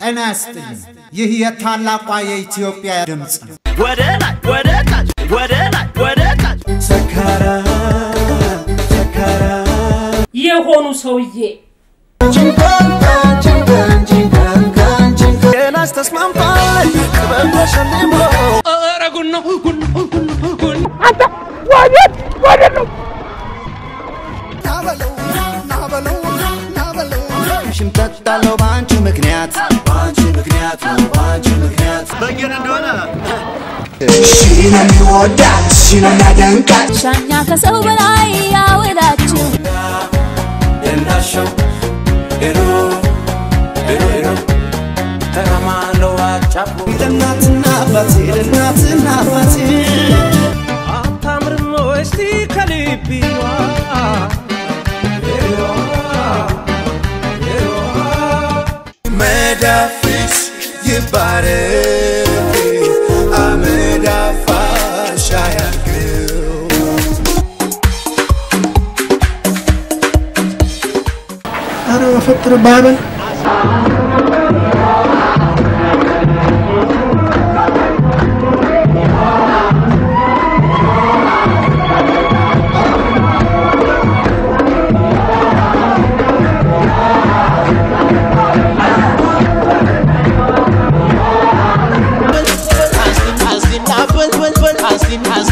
ጤና ያስጥልኝ። ይህ የታላቋ የኢትዮጵያ ድምፅ ነው። ወደ ላይ ወደ ታች ወደ ላይ ወደ ታች የሆኑ ሰውዬ ጤናሽ ተስማምቷል ቅበል ተሸልሞ ኧረ ጉድ ነው ጉድ ነው ጉድ ነው ጉድ ነው። ሽምጠጣለው በአንቺ ምክንያት በአንቺ ምክንያት ነው በአንቺ ምክንያት በየነ እንደሆነ ሻኛ ከሰው በላይ ያወዳችሁ እንዳሸው ሄዶ ሄዶ ሄዶ ተራማለው አጫፎ ለእናትና አባቴ ለእናትና አባቴ አታምርም እስቲ ከልቢዋ መዳፍሽ ይባረክ አመዳፋሽ አያርገው ኧረ በፈጠረ ባበል Asking, asking, asking,